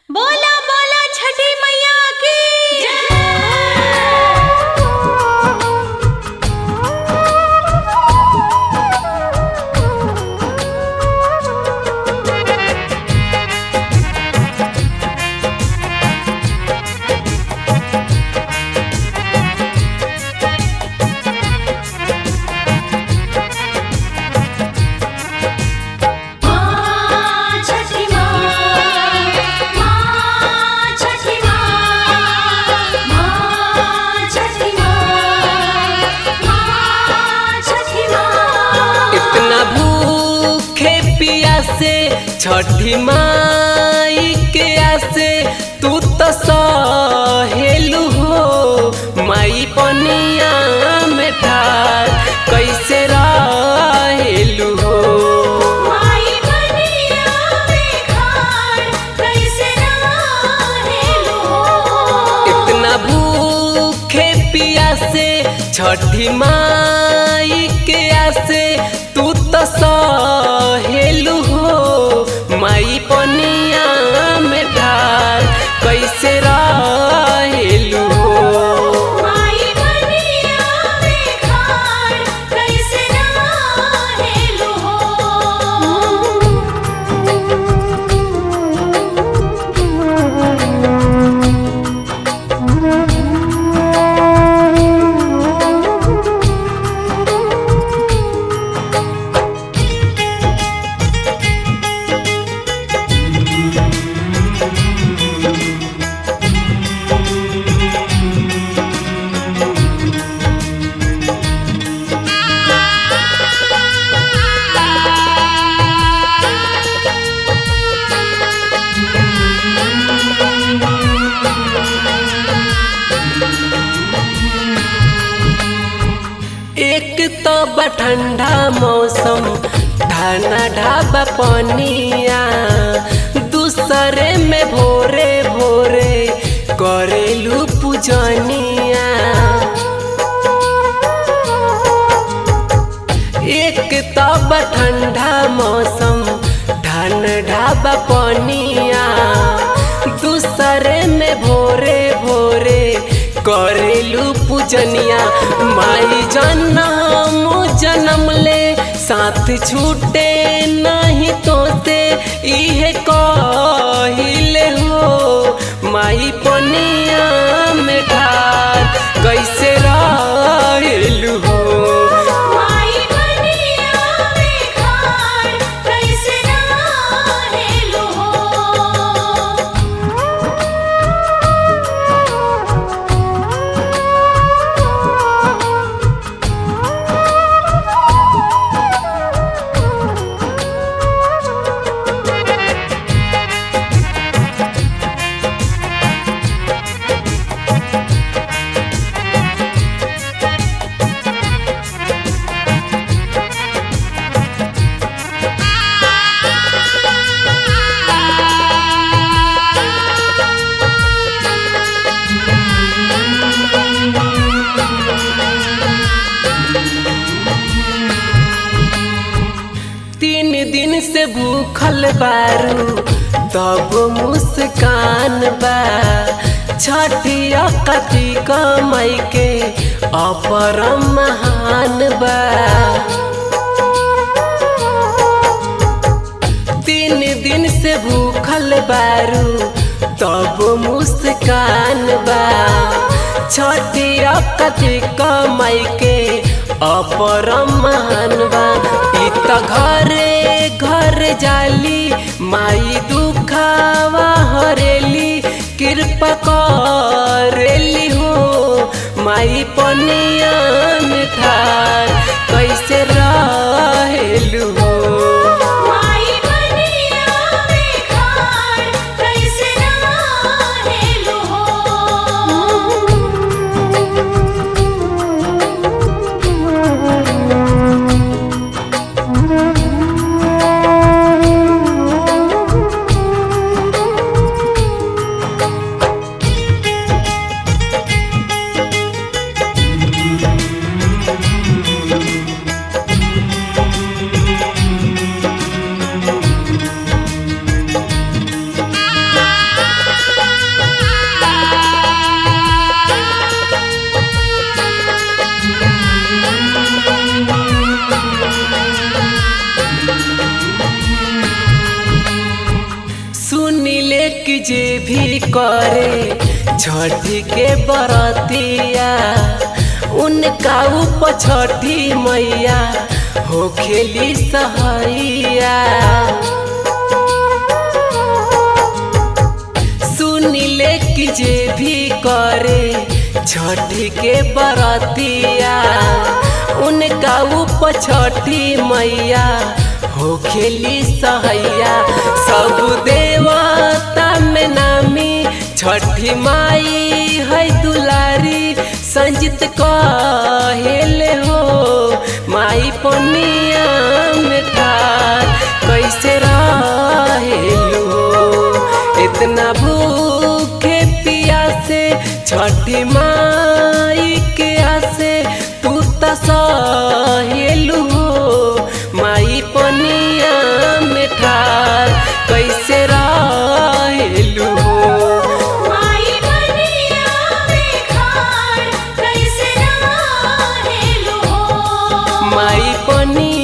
बोला बोला छठी मैया की माँ छठी माँ माँ छठी माँ माँ छठी माँ माँ छठी माँ इतना भूखे पियासे छठी माई के आसे तू तो सहेलू हो माई पनिया में ठार कैसे रहेलू हो माई बनिया में खाड़ कैसे रहेलू इतना भूखे पियासे छठी माई के आसे तू तो सहेलू हो माई पनिया में ठार कैसे रहेलू हो माई बनिया में खाड़ कैसे रहेलू एक तो बा ठंडा मौसम ढाना ढाबा पनिया दूसरे में भोरे भोरे करेलू पूजनिया एक तो बा ठंडा मौसम ढान ढाबा पनिया दूसरे में भोरे भोरे करेलू पूजनिया माई जनम जनम ले साथ छूटे नहीं तो से इहे कहिले हो माई पनिया में ठार कैसे रहेलू हो माई बनिया में खाड़ कैसे रहेलू तीन दिन से भूखल बारू तब मुस्कान बा छठिया कति कमाई के अपरम महान बा तीन दिन से भूखल बारू तब मुस्कान बा छठिया कति कमाई के अपरम महान बा ई त घरे घर जाली माई दुखावा हरेली कृपा करेली हो माई पनिया में ठार कैसे रहेलू हो माई बनिया में खाड़ कैसे रहेलू रे सुनिले कि जे भी करे छठी के बरतिया उनका ऊपर छठी मैया हो खेली सहैया सुनिले कि जे भी करे छठी के बरतिया उनका ऊपर छठी मैया हो खेली सहैया सब देवता में नामी छठी माई है दुलारी संजित कहेले हो माई पनिया में ठार कैसे रहेलू इतना भूखे पियासे छठी माई के आसे तू त सहेलू माई पनिया में ठार कैसे रहेलू माई बनिया में खाड़ कैसे रहेलू हो माई पनिया